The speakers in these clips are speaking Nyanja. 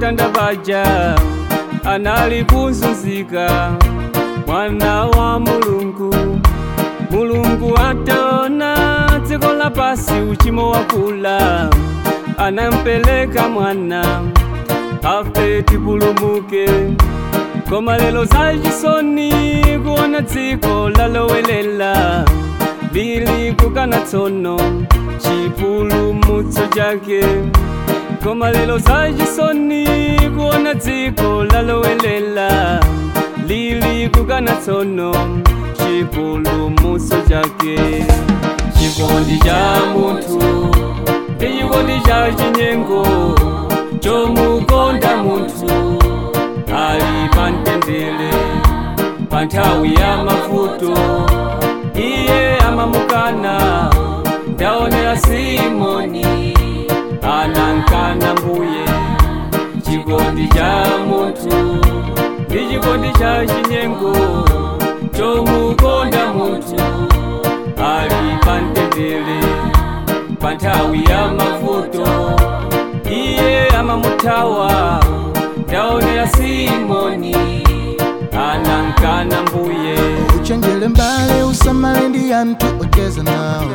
matanda paja anali kuzunzika mwana wa mulungu mulungu ataona dziko lapasi uchimo wakula anampeleka mwana afe tipulumuke koma lelo zachisoni kuona dziko lalowelela lili kukana tsono chipulumutso chake koma lelo zachisoni kuona dziko lalowelela lili kukana tsono chipulumutso chake chikondi cha munthu ndi chikondi cha chinyengo chomukonda munthu ali pamtendere pa nthawi ya mavuto iye amamukana ndaonera simoni anankana mbuye chikondi cha munthu ndi chikondi cha chinyengo chomukonda munthu ali pamtendere pa nthawi ya mavuto iye amamuthawa ndaonera simoni anankana mbuye uchenjere mbale usamale ndi anthu ocheza nawo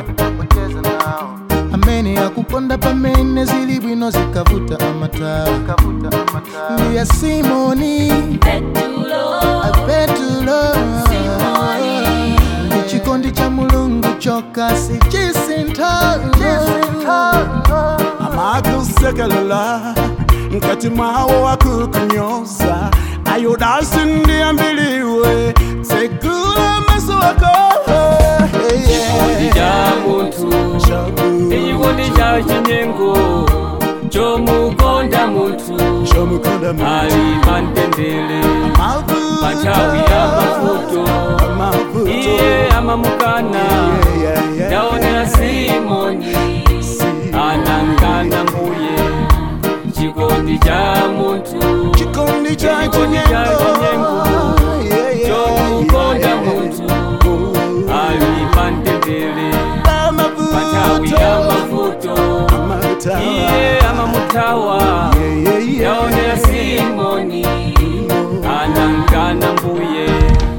amene akukonda pamene zili bwino zikavuta amatawa ndiya simoni apetulo ndi chikondi cha mulungu chokha sichisintha amakusekelela nkati mwawo wakukunyoza ayodasi ndiambiliwe segula maso wako chikondi cha munthu ndi chikondi cha chinyengo chomukonda munthu ali pamtendere pa nthawi ya mavuto iye amamukana ndaonera simoni anankana mbuye chikondi cha munthu chikondi cha chikondi cha chinyengo chomukonda munthu ali pamtendere pa nthawi ya mavuto iye amamuthawa ndaonera simoni anankana mbuye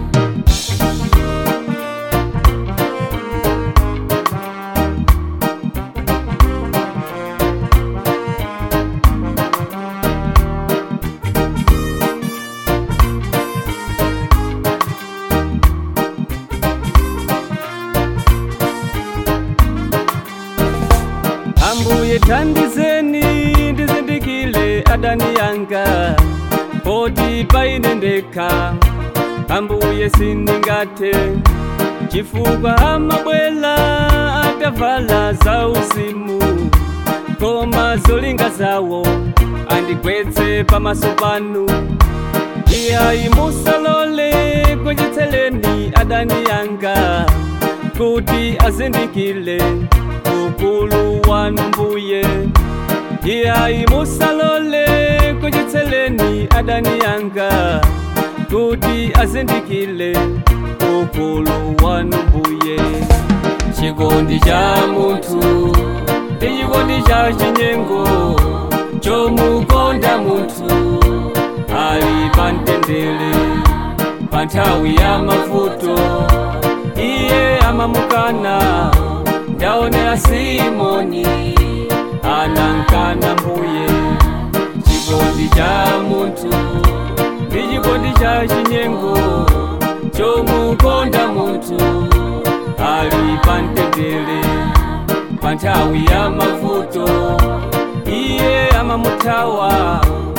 ambuye thandizeni ndizindikile adani yanga poti paine ndekha ambuye sindingathe chifukwa amabwela atavala zauzimu koma zolinga zawo andigwetse pamaso panu iyayi musalole kuchitseleni adani yanga kuti azindikile ukulu wanu mbuye iyayi musalole kuchitseleni adani yanga kuti azindikile ukulu wanu mbuye chikondi cha munthu ndi chikondi cha chinyengo chomukonda munthu ali pamtendere pa nthawi ya mavuto iye amamukana ndaonera simoni anankana mbuye chikondi cha munthu ndi chikondi cha chinyengo chomukonda munthu ali pamtendere pa nthawi ya mavuto iye amamuthawa